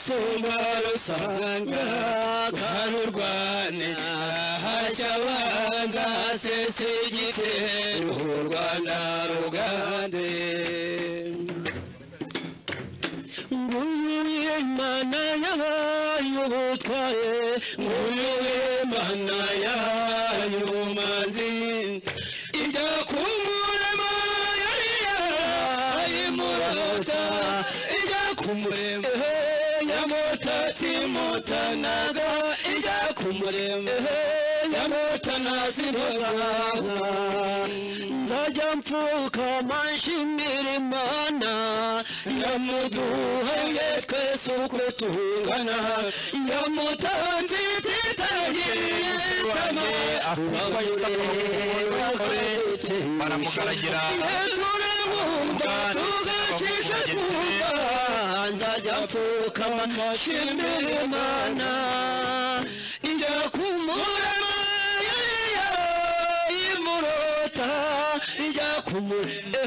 suma rusanga rwarurwane hashya abanza sese igitero u rwanda ruganze nguyu imana yahaye ubutware nguyu imana yahaye ubumanzi ijya kumurema yari yahaye murota ijya kumurema yamutatsimutanaga ijya kumurema yamutanazinozaga nzajya mpfukama nshimira imana yamuduhaye twese uko tungana yamutanze titahitama baramugaragira turabumva tugashisha twumva nzajya mfukama nshimira imana injya kumurema yariya imurota ijya kumurema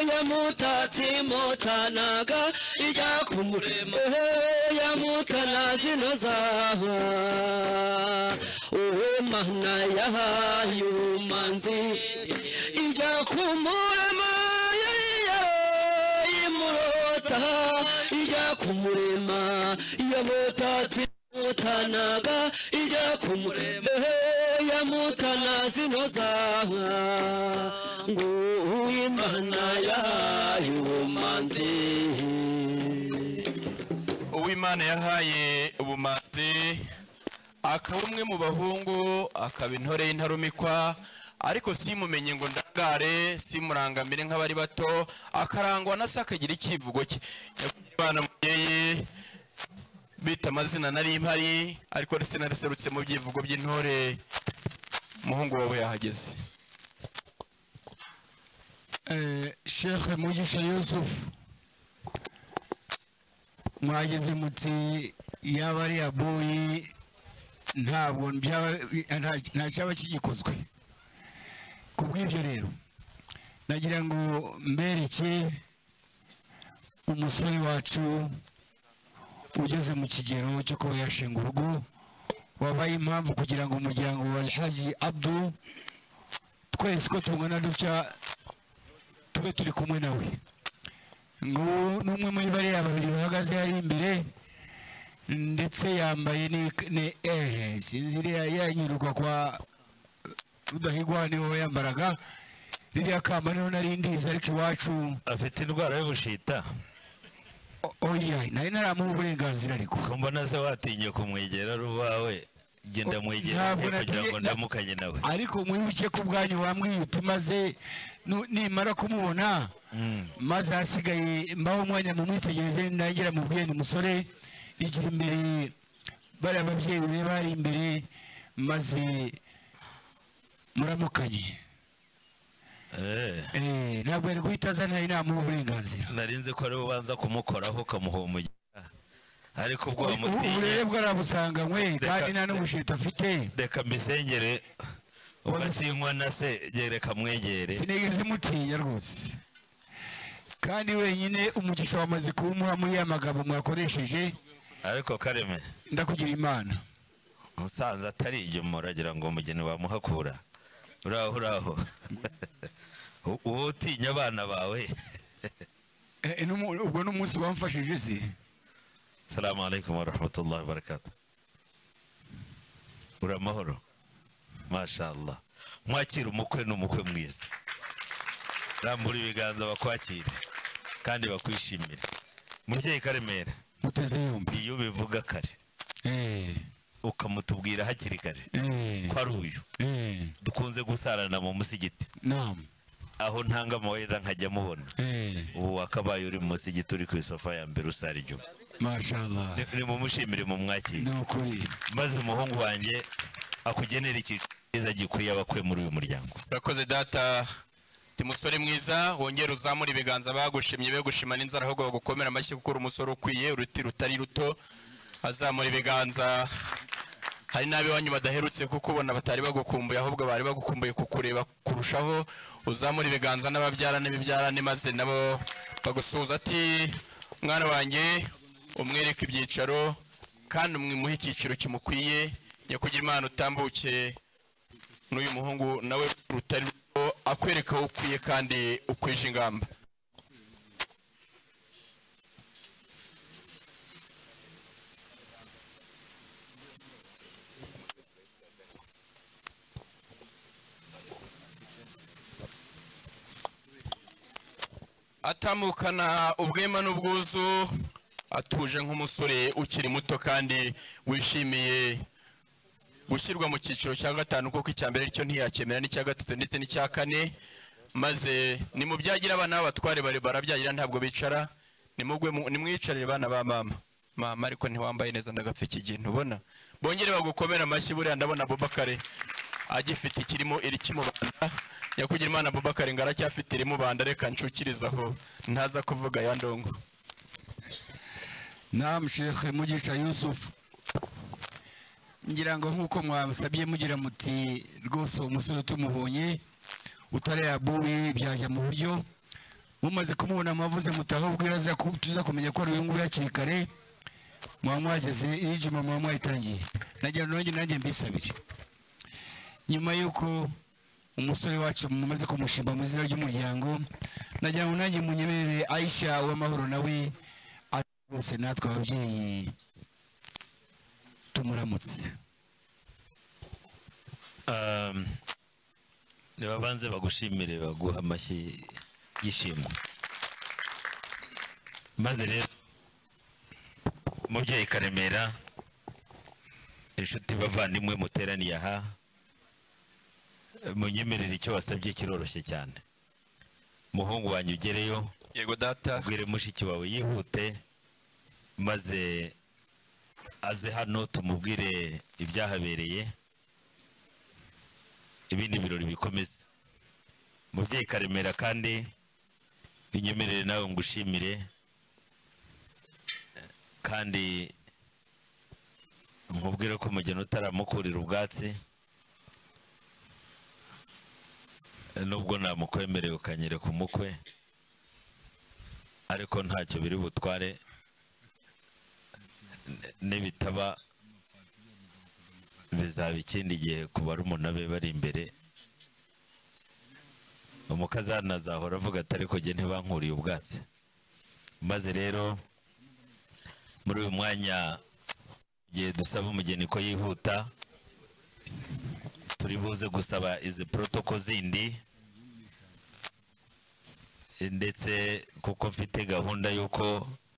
yamutatse imutanaga ijya kumurema yamutanazinozaha uwe mana yahaye ubumanzi ijya kumurema yariya imurota ijya kumurema yamutatse imutanaga ijya kumurema yamutanazinozaha ngo uw'imana yahaye ubumanzi uwimana yahaye ubumanzi akaba umwe mu bahungu akaba intore y'intarumikwa ariko simumenye ngo ndangare simurangamire nk'abari bato akarangwa na se akagira icyivugo cye yakuye umwana mubyeyi bita amazina nari mpari ariko sinariserutse mu byivugo by'intore umuhungu wawe yahageze sheikh mugisha yusuf mwagize muti yaba ari abuyi ntabwo byaba- nta- nta cyaba kigikozwe ku bw'ibyo rero nagira ngo mbereke umusore wacu ugeze mu kigero cyo kuba yashinga urugo wabaye impamvu kugira ngo umuryango wa haji abdu twese ko tungana dutya tube turi kumwe nawe nguwo ni umwe muri bariya babiri bahagaze hari imbere ndetse yambaye ni- ni ehe sinzi iriya yanyurwa kwa rudahigwa niho yambaraga ririya kamba niho nari ndizi ariko iwacu afite indwara y'ubushita o- oya nari naramuha uburenganzira ariko ko mbona se watinye kumwegera ari uwawe genda mwegera Ntabwo nde kugira natinye- ngo ndamukanye nawe ariko mwibuke ko ubwanyu wamwiyita maze nu- nimara kumubona Mm. maze hasigaye mbaho umwanya mu mwitegereze nagira mubwiye ni musore igira imbere bariya babyeyi be bari imbere maze muramukanye Eh, Eh, ntabwo yari guhita azana inama uburenganzira nari nzi ko ari ubanza kumukoraho ukamuhumugera ariko ubwo wamutinye uburere bwarabusanganywe Reka- kandi nta n'ubushita afite reka mbisengere ugakinywa na se gereka mwegere sinigeze mutinya rwose kandi wenyine umugisha wamaze kuwumuha muri ya magambo mwakoresheje ariko kareme ndakugira imana musanze atari inyuma uragira ngo umugeni wamuhakura uraho uraho U- uwo utinya abana bawe Eh, eh, n'umu- ubwo ni umunsi wamfashije se salamu alaikum warahmatullahi wabarakatu uramahoro mashallah mwakira umukwe n'umukwe mwiza rambura ibiganza bakwakire kandi bakwishimire mubyeyi karemera muteze yombi iyo ubivuga kare Eh, ukamutubwira hakiri kare eh, ko ari uyu eh, dukunze gusarana mu musigiti naam, aho ntanga amawera nkajya mubona eh, ubu wakabaye uri mu musigiti uri ku isofa ya mbere usara inyuma mashallah Ni- nimumushimire mu mwakire ni ukuri maze umuhungu wanjye akugenera ikintu cyiza gikwiye abakwe muri uyu muryango urakoze data ndi musore mwiza wongera uzamura ibiganza bagushimye begushima n'inzara ahubwo bagukomera amashyi kuko uri umusore ukwiye uruti rutari ruto azamura ibiganza hari n'ab'iwanyu badaherutse kukubona batari bagukumbuye ahubwo bari bagukumbuye kukureba kurushaho uzamura ibiganza n'ababyara n'ibibyarane maze nabo bagusuhuza ati mwana wanjye umwereke ibyicaro kandi umwimuhe icyiciro kimukwiye nyakugira imana utambuke n'uyu muhungu nawe rutari rwo akwereka aho ukwiye kandi ukwije ingamba atamukana ubwema n'ubwuzu atuje nk'umusore ukiri muto kandi wishimiye gushyirwa mu cyiciro cya gatanu kuko icya mbere aricyo ntiyakemera n'icya gatatu ndetse n'icya kane maze ni mu byagira abana b'abatware bare barabyagira ntabwo bicara nimugwe mu- nimwiyicarire bana ba mama mama ariko ntiwambaye neza ndagapfa iki gihe ntubona bongere bagukomere amashyi buriya ndabona bubakare agifite ikirimo iri kimubanda nyakugira imana bubakari ngo aracyafite irimubanda reka ncukirize aho ntaza kuvuga ya ndongo namu shekhe mugisha yusufu ngira ngo nk'uko mwabasabye mugira muti rwose uwo musore tumubonye utarayabuye byajya mu buryo mumaze kumubona mwavuze mutaho ubwira aza ku- tuza kumenya ko ari uyu nguyu hakiri kare mwaba mwageze irijima mwaba mwayitangiye nagira nanjye nanjye mbisabire nyuma y'uko umusore wacu mumaze kumushimba mu izina ry'umuryango nagira ngo nanjye munyemerere aisha uw'amahoro nawe ari wese natwe ababyeyi tumuramutse Um, nibabanze bagushimire baguha amashyi y'ishimwe maze rero umubyeyi karemera inshuti bavandimwe muteraniye aha munyemerere icyo wasabye kiroroshye cyane umuhungu wanjye ugereyo yego data bwire mushiki wawe yihute maze aze hano tumubwire ibyahabereye ibindi birori bikomeze umubyeyi karemera kandi unyemerere nawe ngushimire kandi nkubwire ko umugeni utaramukurira ubwatsi nubwo namukwemereye ukanyereka umukwe ariko ntacyo biri butware N- nibitaba bizaba ikindi gihe ku barumuna be bari imbere umukazana azahora avuga ati ariko jye ntibankuriye ubwatsi maze rero muri uyu mwanya igihe dusaba umugeni ko yihuta turi buze gusaba izi porotoko zindi ndetse kuko mfite gahunda y'uko